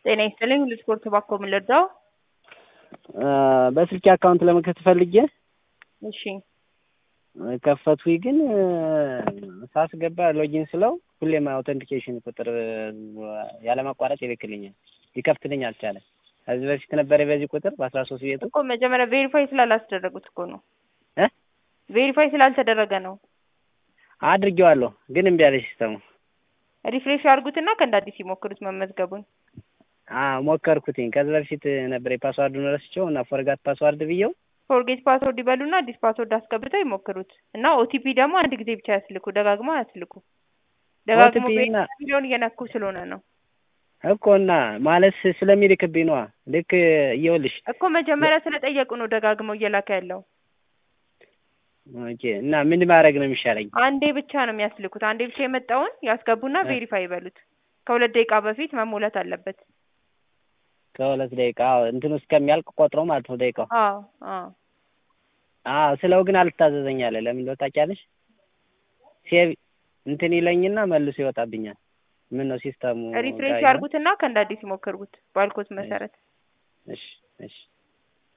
ጤና ይስጥልኝ ሁሉ ስፖርት ባኮ ምን ልርዳው? በስልኬ አካውንት ለመክፈት ፈልጌ እሺ ከፈትኩኝ ግን ሳስገባ ሎጊን ስለው ሁሌም አውተንቲኬሽን ቁጥር ያለማቋረጥ ይልክልኛል። ሊከፍትልኝ አልቻለም። ከዚህ በፊት ነበረ በዚህ ቁጥር በአስራ ሶስት ቤቱ እኮ መጀመሪያ ቬሪፋይ ስላላስደረጉት እኮ ነው። እ ቬሪፋይ ስላልተደረገ ነው። አድርጌዋለሁ ግን እምቢ አለ ሲስተሙ። ሪፍሬሽ ያርጉትና ከእንደ አዲስ ይሞክሩት መመዝገቡን። አዎ ሞከርኩትኝ። ከዚህ በፊት ነበር የፓስዋርዱን ረስቼው እና ፎርጋት ፓስዋርድ ብዬው ፎርጌት ፓስወርድ ይበሉና አዲስ ፓስወርድ አስገብተው ይሞክሩት እና ኦቲፒ ደግሞ አንድ ጊዜ ብቻ ያስልኩ፣ ደጋግሞ አያስልኩ። ደጋግሞ OTP እና- ሚሊዮን እየነኩ ስለሆነ ነው እኮ እና ማለት ስለሚልክብኝ ነዋ። ልክ እየውልሽ እኮ መጀመሪያ ስለጠየቁ ነው ደጋግመው እየላከ ያለው። ኦኬ። እና ምን ማድረግ ነው የሚሻለኝ? አንዴ ብቻ ነው የሚያስልኩት። አንዴ ብቻ የመጣውን ያስገቡና እ። ቬሪፋይ ይበሉት። ከሁለት ደቂቃ በፊት መሞላት አለበት። ከሁለት ደቂቃ አዎ፣ እንትኑ እስከሚያልቅ ቆጥሮ ማለት ነው ደቂቃው። አዎ አዎ አዎ ስለው ግን አልታዘዘኝ አለ። ለምን እንደው ታውቂያለሽ? ሴቭ እንትን ይለኝና መልሶ ይወጣብኛል። ምን ነው ሲስተሙ ሪፍሬሽ ጋር ያርጉትና ከእንደ አዲስ ይሞክሩት ባልኮት መሰረት። እሺ እሺ